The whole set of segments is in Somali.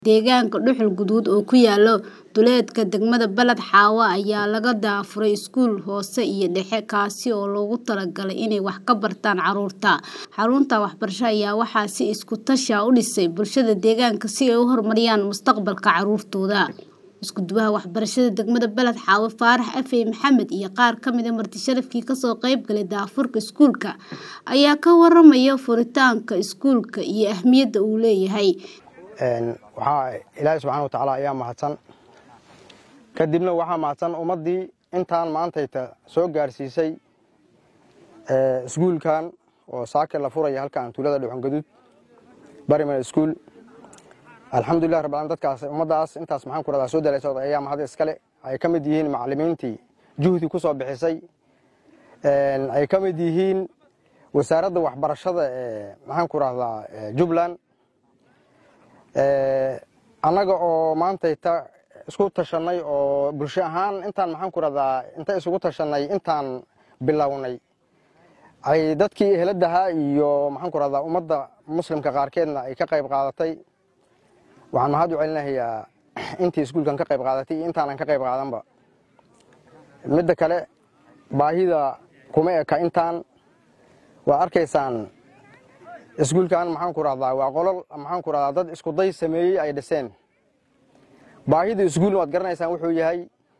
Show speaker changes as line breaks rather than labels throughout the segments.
Deegaanka dhuxul guduud oo ku yaala duleedka degmada Balad Xaawo ayaa laga daafuray iskuul hoose iyo dhexe kaasi oo loogu talagalay inay wax ka bartaan carruurta. Xaruntan waxbarasho ayaa waxaa si isku tashi ah u dhisay bulshada deegaanka si ay u horumariyaan mustaqbalka carruurtooda. Isku-duwaha waxbarashada degmada Balad Xaawo Faarax Afey Maxamed iyo qaar ka mid ah marti sharafkii ka soo qayb galay daafurka iskuulka ayaa ka warramaya furitaanka iskuulka iyo ahmiyadda uu leeyahay.
waxaa ilaahay subxaana watacaala ayaa mahadsan kadibna waxaa mahadsan ummaddii intaan maantayta soo gaarsiisay iskuulkan oo saake la furaya halkan tuulada dhuxun gaduud barimar iskuul alxamdulilah rabbil aalamiin dadkaas ummaddaas intaas maxaan ku rahdaa soo dalaysa ayaa mahad iskale ay ka mid yihiin macallimiintii juhdi ku soo bixisay ay ka mid yihiin wasaaradda waxbarashada ee maxaan ku rahdaa jubbaland annaga oo maantayta isku tashanay oo bulsho ahaan intaan maxaan ku rahdaa inta isugu tashanay intaan bilownay ay dadkii eheladahaa iyo maxaan ku rahdaa ummadda muslimka qaarkeedna ay ka qayb qaadatay waxaan mahad u celinahayaa intii iskuulkan ka qayb qaadatay iyo intaanan ka qayb qaadanba midda kale baahida kuma eka intaan waa arkaysaan iskuulkan maxaan ku rahdaa waa qolol maxaan ku rahdaa dad iskuday sameeyey ay dhiseen baahida iskuulna waad garanaysaan wuxuu yahay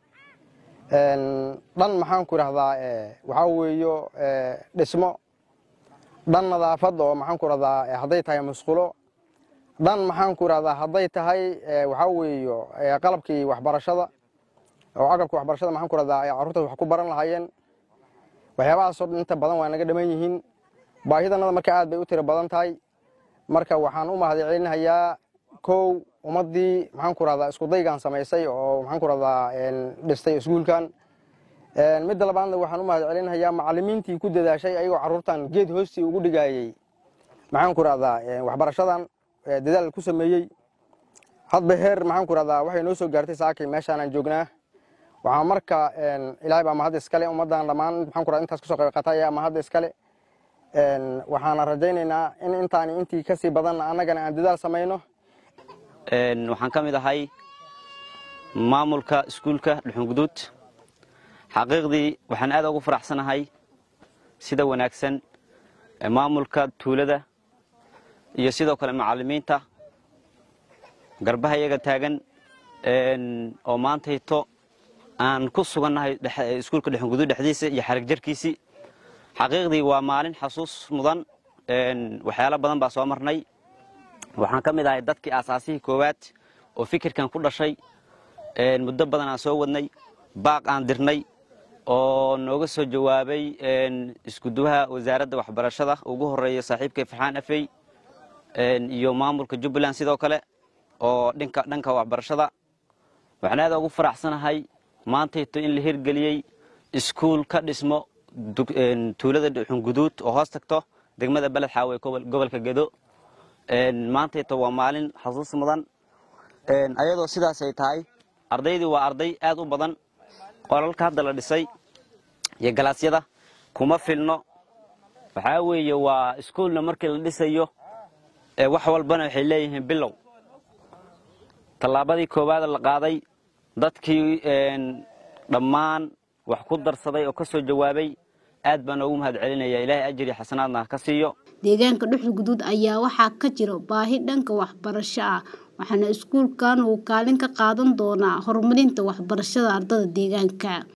dhan maxaan ku rahdaa waxaa weeyo dhismo dhan nadaafad oo maxaan ku rahdaa hadday tahay musqulo dhan maxaan ku rahdaa hadday tahay waxaa weeyo qalabkii waxbarashada oo agabkii waxbarashada maxaan ku rahdaa ay carruurtaas wax ku baran lahaayeen waxyaabahaasoo dhan inta badan waa naga dhaman yihiin baahidanada marka aad bay u tiro badan tahay marka waxaan u mahad celinahayaa kow ummaddii maxaan ku rahdaa iskudaygan samaysay oo maxaan ku rahdaa dhistay iskuulkan midda labaadna waxaan u mahad celinahayaa macallimiintii ku dadaashay ayagoo carruurtan geed hoostii ugu dhigaayey maxaan ku rahdaa waxbarashadan dadaal ku sameeyey hadba heer maxaan ku rahdaa waxay noo soo gaartay saakay meeshaanaan joognaa waxaa marka ilaahay baa mahad iskale ummaddan dhammaan maxaan ku rahdaa intaas kasoo qayb qaatay ayaa mahad iskale waxaana rajaynaynaa in intaani intii kasii badanna annagana aan dadaal samayno
waxaan ka mid ahay maamulka iskuulka dhuxun guduud xaqiiqdii waxaan aad ugu faraxsanahay sida wanaagsan maamulka tuulada iyo sidoo kale macallimiinta garbaha iyaga taagan oo maantayto aan ku sugannahay iskuulka dhuxun guduud dhexdiisa iyo xarig jarkiisii xaqiiqdii waa maalin xasuus mudan waxyaalo badan baa soo marnay waxaan ka mid ahay dadkii aasaasihii koowaad oo fikirkan ku dhashay muddo badan aan soo wadnay baaq aan dirnay oo nooga soo jawaabay iskuduwaha wasaaradda waxbarashada ugu horeeya saaxiibkay farxaan afey iyo maamulka jubbaland sidoo kale oo dhinka dhanka waxbarashada waxaan aad ugu faraxsanahay maantayto in la hirgeliyey iskuul ka dhismo tuulada dhuxun guduud oo hoos tagto degmada baled xaawe gobolka gedo maantayto waa maalin xasuus mudan ayadoo sidaasay tahay ardaydii waa arday aad u badan qolalka hadda la dhisay iyo galaasyada kuma filno waxaa weeye waa iskuulna markii la dhisayo wax walbana waxay leeyihiin bilow tallaabadii koowaada la qaaday dadkii dhammaan wax ku darsaday oo ka soo jawaabay aad baan ugu mahad celinaya ilaahay ajri xasanaadna ka siiyo
deegaanka dhuxul guduud ayaa waxaa ka jiro baahi dhanka waxbarasho ah waxaana iskuulkan uu kaalin ka qaadan doonaa horumarinta waxbarashada ardada deegaanka